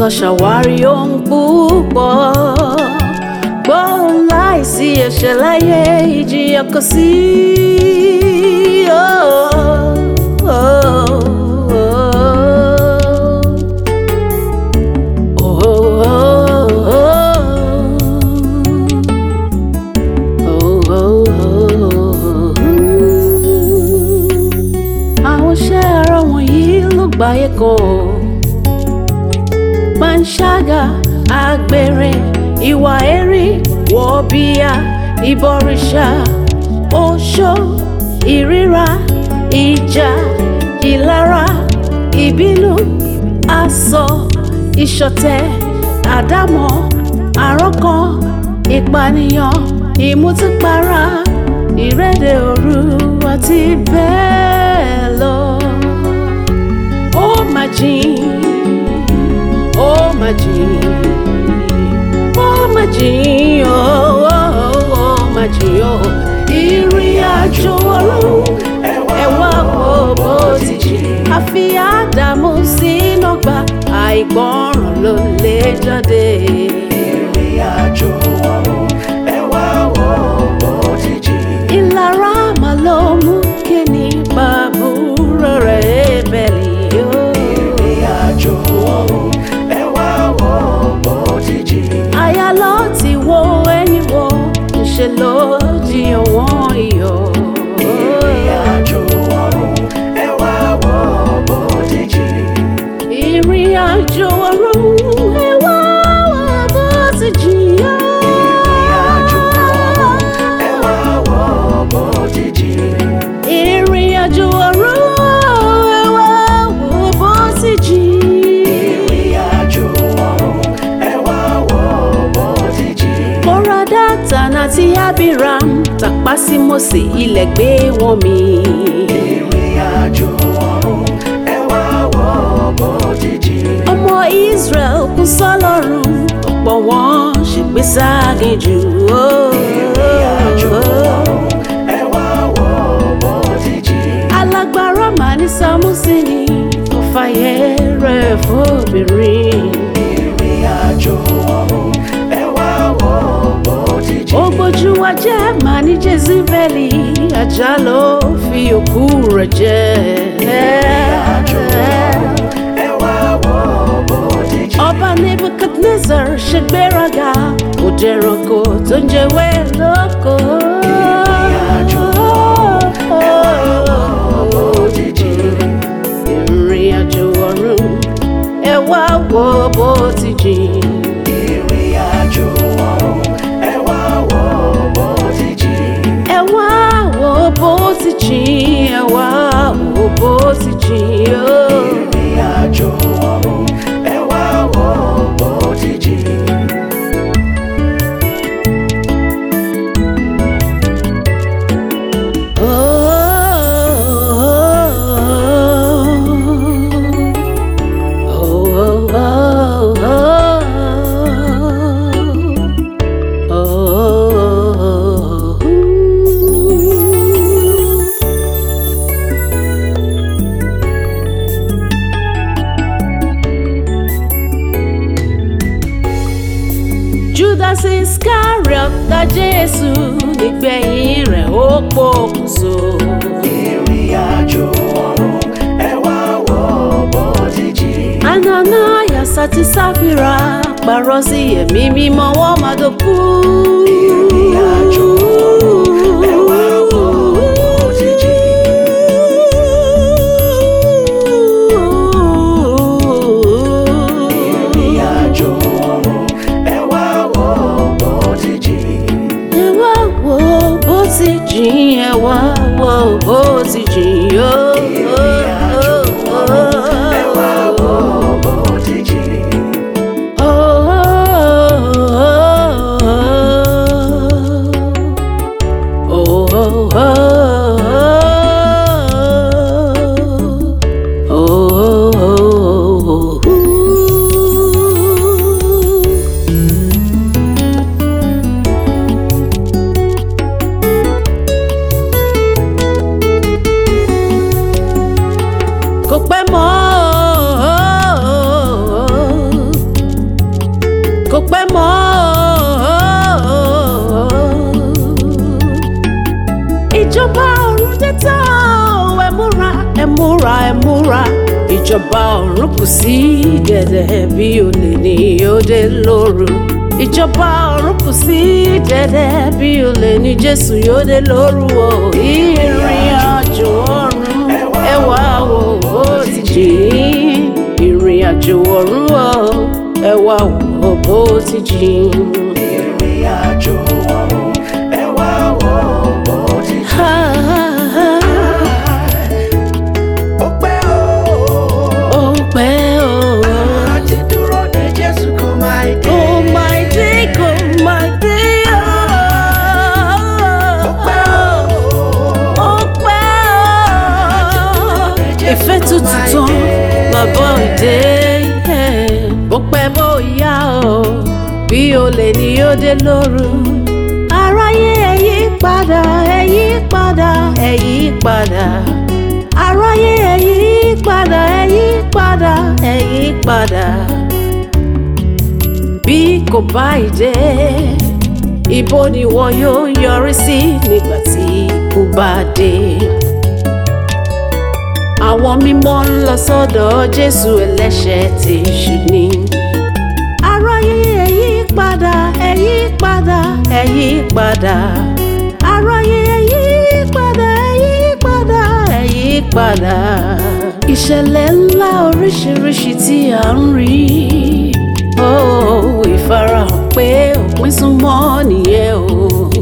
ṣàwárí ohun púpọ̀ gbóhùn láìsí ẹ̀ṣẹ̀ láyé ìjìyà kò sí. Oh, oh, oh. Oh, oh, oh, oh. Àwọn iṣẹ́ ara wọ̀nyí ló gbáyé kan panṣágà àgbèrè ìwà ẹ̀rí wọ̀bìà ìbọ̀rìṣà oṣó ìríra ìjà ìlara ìbínú asọ ìṣọ̀tẹ̀ àdámọ̀ àrọ́kàn ìpànìyàn ìmutípara ìrẹ́dẹ̀ òru àti bẹ́ẹ̀ lọ. ó mà jìn ó mà jìn ó mà jìn ó ó ó mà jìn ó ìrìn àjò ọlọ́run ẹ wá wo bó ti jìn àfi àdàmú sínú ọgbà àìgbọràn ló lè jáde. ìrìn àjò ọ̀run ẹ wá wo bó ti jìn. ìlara mà ló mú kí ni bàbúrò rẹ̀ bẹ̀lì yó. ìrìn àjò ọ̀run ẹ wá wo bó ti jìn. àyà ló ti wo ẹni wo ńṣe ló jiyàn wọ́n iyọ̀. ìrìn àjò ọ̀run ẹ wá wo bó ti jìn. ìrìn àjò ọ̀run ẹ wá wò bó ti jìyà. ìrìn àjò ọ̀run ẹ wá wo bó ti jìn. ìrìn àjò ọ̀run ẹ wá wò bó ti jìyà. ìrìn àjò ọ̀run ẹ wá wo bó ti jìn. Kọ́ra Dátàn àti Abiram tàpá sí Mósè ilẹ̀ gbé wọn mì. ìrìn àjò ọ̀run ẹ wá wo bó ti jìn. Ọmọ Israel kú sọ́lọ́run ọ̀pọ̀ wọn ṣègbè ságejù. ìrìn àjò ọ̀run ẹ wá wo bó ti jìn. Alágbára màá ní Sámúsì ni ó fàyè rẹ̀ fóbìnrin. ìrìn àjò ọ̀run ẹ wá wo bó ti Ó jìn. gbójú wa jẹ́ màá ní Jezebeli ajá ló fi òkú rẹ̀ jẹ. àjò ọ̀run ẹ wá wo bó ti jìn. Ọba Nebuchadnezzar ṣe gbéraga kò dẹranko tó ń jẹwé lóko. àjò ẹ wá wo bó ti jìn. Ìrìn àjò ọ̀run ẹ wá wo bó ti jìn. ìrìn àjò ọ̀run ẹ wá wo bó ti jìn. Ẹ wá wo bó ti jìn, ẹ wá wo bó ti jìn. ó. ìrìn àjò ọ̀run ẹ wá wo bó ti jìn. Judas Iscariot dá Jésù nígbẹ̀yìn rẹ̀ ó pokùnso. ìrìn àjò ọ̀run ẹ wá wo bó ti jìn. Ananias àti Sáfìrà parọ́ sí ẹ̀mí mímọ́ wọ́n máa dọ̀kú. ìrìn àjò ọ̀run ẹ wá wo bó ti jìn. ìrìn àjò ọ̀run ẹ wá wo bó ti jìn. Ẹ wá wo bó ti jìn, ẹ wá wo bó ti jìn yó. ìrìn àjò ọ̀run ẹ wá wo bó ti jìn. Oh, oh, oh, oh. ìjọba ọ̀run kù sí dẹ̀dẹ̀ bí olè ní òde lóru ìjọba ọ̀run kù sí dẹ̀dẹ̀ bí olè ní jésù yóò dé lóru o ìrìn àjò ọ̀run ẹ wá wò ó ti jìn ìrìn àjò ọ̀run o ẹ wá wò ó ti jìn. ìrìn àjò ọ̀run ẹ wá wò bó ti jìn. Ha, ha, ha. ó pẹ́ o ó pẹ́ o. àti dúró de Jésù kò máa dé. Oh my day, oh my day, ó pẹ́ oh. o Ó pẹ́ o. Ìfẹ́ tuntun tán bàbá òde. Bó pẹ́ bó yá o, bí olè ni ó dé lóru. Aráyé ẹ yí padà, ẹ yí padà, ẹ yí padà. Aráyé ẹ yí padà, ẹ yí padà, ẹ yí padà bí kò bá ìdè ibo ni wọn yóò yọrí sí nígbà tí ikú bá dé. àwọn mímọ́ ń lọ sọ́dọ̀ jésù ẹlẹ́ṣẹ̀ tí ṣù ní. aráyé ẹ yí padà ẹ yí padà ẹ yí padà. aráyé ẹ yí padà ẹ yí padà ẹ yí padà. ìṣẹ̀lẹ̀ ńlá oríṣiríṣi tí à ń rí ó ìfarahàn pé òpin súnmọ́ nìyẹn o.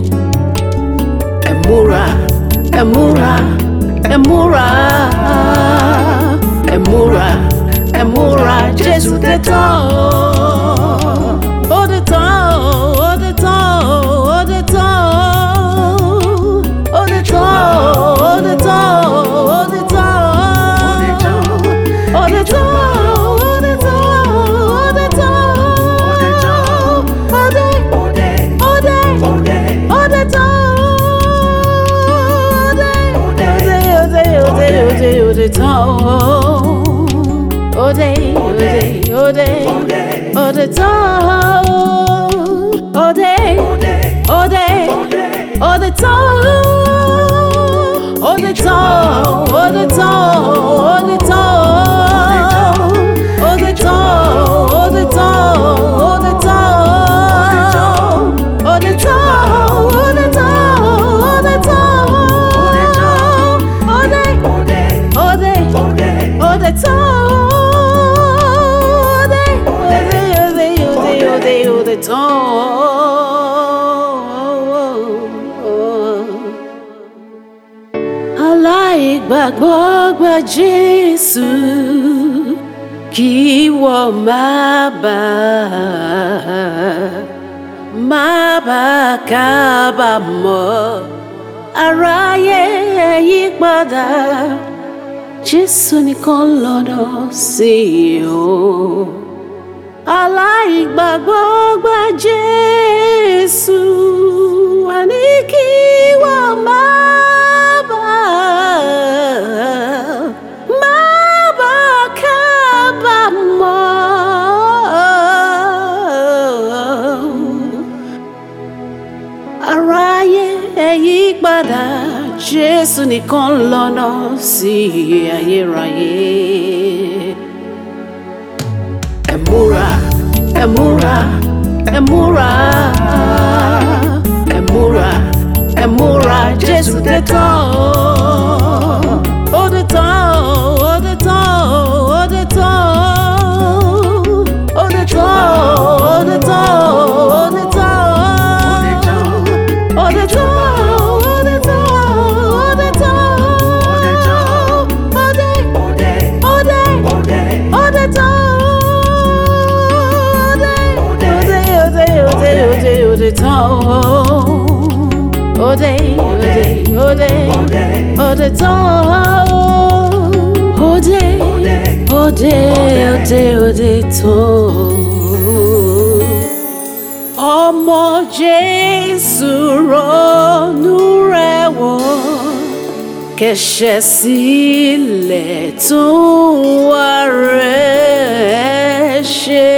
ẹ múra ẹ múra ẹ múra ẹ múra ẹ múra jésù dé tán o. ó dé tán o ó dé tán o ó dé tán o ó dé tán o ó dé tán o ó dé tán o ó dé tán o. Aláìgbàgbọ́ gba Jésù kí wọ́n má bàa má bàa kábàámọ̀ aráyé ẹ yí padà Jésù nìkan lọ́nà sí o aláìgbàgbọ́ gba Jésù àní kí wọ́n má bàa má bàa kábàámọ̀ aráyé ẹ yí padà jésù nìkan lọ́nà sí ayérayé. ẹ múra ẹ múra ẹ múra ẹ múra ẹ múra jésù dé tán o. ó dé tán o ó dé tán o ó dé tán o ó dé tán o ó dé tán o ó dé tán o. All the time, all the time, all the time, all day, all day, all day, all the time, all day, all day, all day, all day, all the time, all day, all day, all day, all the time, all day, all day, all day, all the time ọmọ jésù ronú rẹ̀ wò kẹ̀ṣẹ̀ sílẹ̀ tún wá rẹ̀ ṣe.